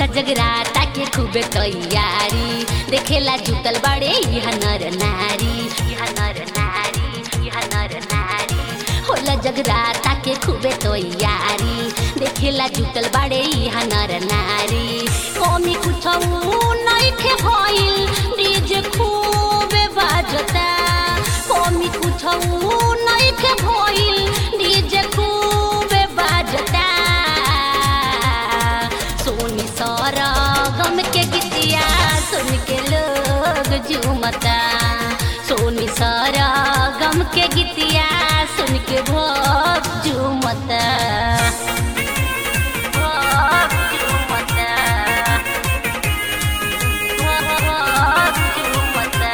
जगराता के खूबे तैयारी देखेला जुटल बड़े यह नर नारी यह नर नारी यह नर नारी होला जगराता के खूबे तैयारी देखेला जुटल बड़े यह नर नारी कमी कुछ नइखे भइल डीजे खूबे बाजता कमी कुछ नइखे भइल डीजे खूबे बाजता सोनी सारा गम के गीतिया सुन के लोग झूमता सोनी सारा गम के गीतिया सुन के भोग झूमता भोग झूमता भोग झूमता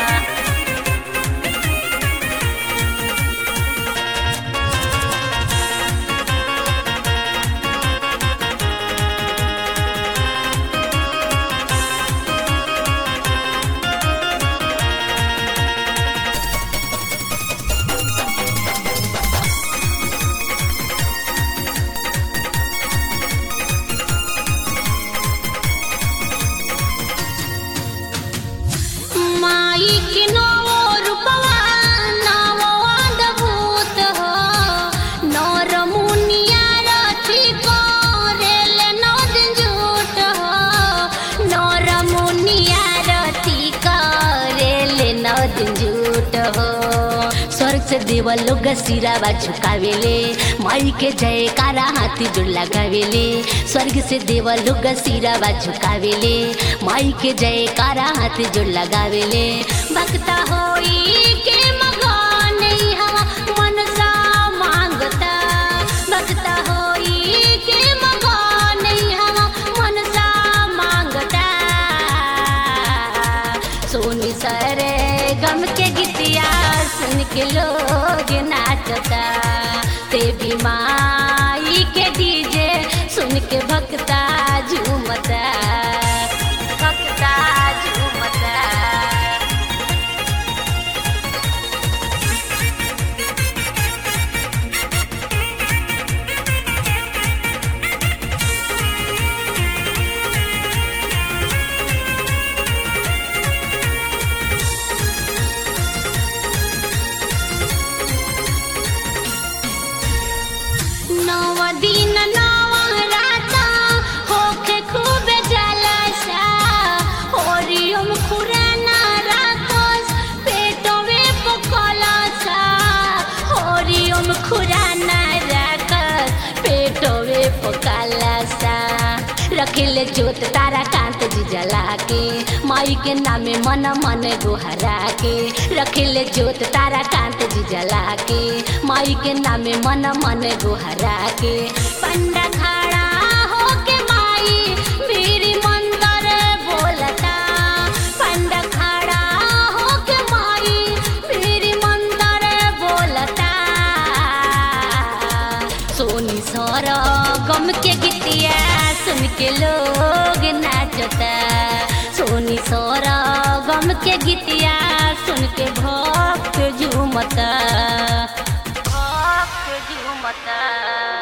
माई के नवो रूपवा नवो अद्भुत हो नर मुनिया रथी करेल नौ दिन झूठ हो नर मुनिया रथी करेल नौ दिन झूठ हो स्वर्ग से देव लोग सिरावा झुकावेले माई के जयकारा हाथी जुड़ लगावेले स्वर्ग से देव लोग सिरावा झुकावेले माई के जयकारा हाथी जुड़ लगावेले भक्ता होई के मगन हवा मनसा मांगता भक्ता होई के मगन हवा मनसा मांगता सोनी सरे गम के गीतिया सुन के लोग नाचता ते भी माई के डीजे सुन के भक्ता झूमता भक्ता झूमता नव दिन नव राता होके खूब जलसा ओरियम खुराना राखस पेटवे पकलसा ओरियम खुराना राखस पेटवे पकलसा रखिले जोत तारा कांत जी जला के माई के नामे मन मन गोहरा के रखिले जोत तारा कांत जी जला के माई के नामे मन मन गोहरा के पंडा खड़ा होके माई मेरी मंदर बोलता पंडा खड़ा होके माई मेरी मंदर बोलता सोनी सर गम के गीतिया सुन के लोग नाचता सोनी सर गम के गीतिया सुन के भक्त झूमता भक्त झूमता